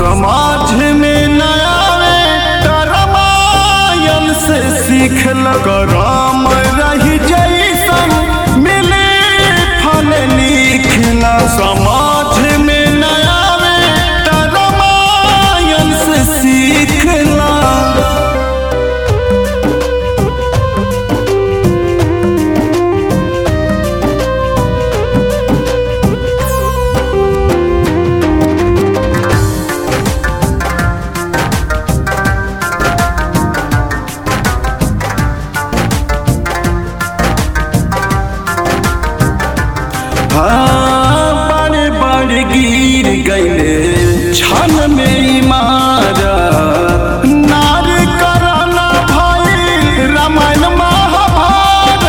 समाज में नया रामायण से सीखल करम रही जैसन मिले फल लिखला समाज में नया रामायण से सीखला हाँ, बड़े बड़े गिर गईले छन में इमारत नार करना भाई रामायण महाभारत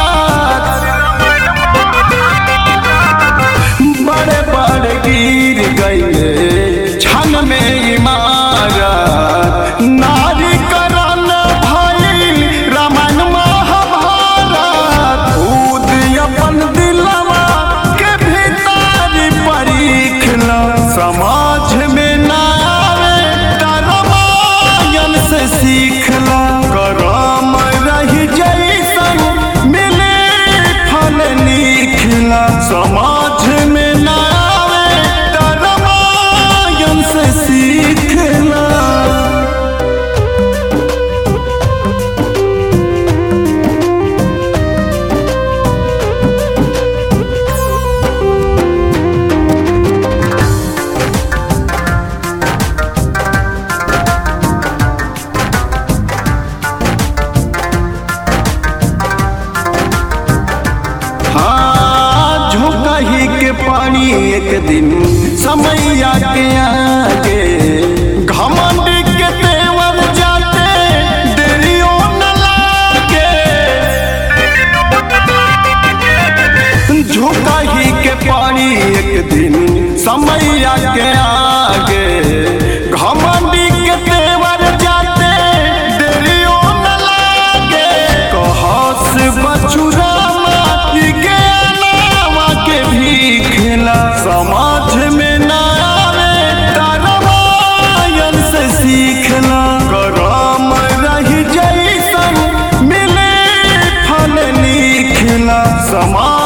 बड़े बड़े गिर गईले छन में इमारत नार करना भाई रामायण महाभारत खुद अपन दिलवा के भीतर परीखला समाज में ना आवे त रामायण से सीखला करम रही जैसन मिले फल लिखला समाज में ना आवे त रामायण से सीखला हाँ झुकही के पानी एक दिन समैया के आगे घमंड के तेवर जाते देरियो न लागे झुकही के पानी एक दिन समैया के आगे घमंड के तेवर जाते देरियो न लागे कहस बचुरा माटी के अलावा के भीखला समाज में ना आवे त रामायण से सीखला करम रही जैसन मिले फल लिखला समाज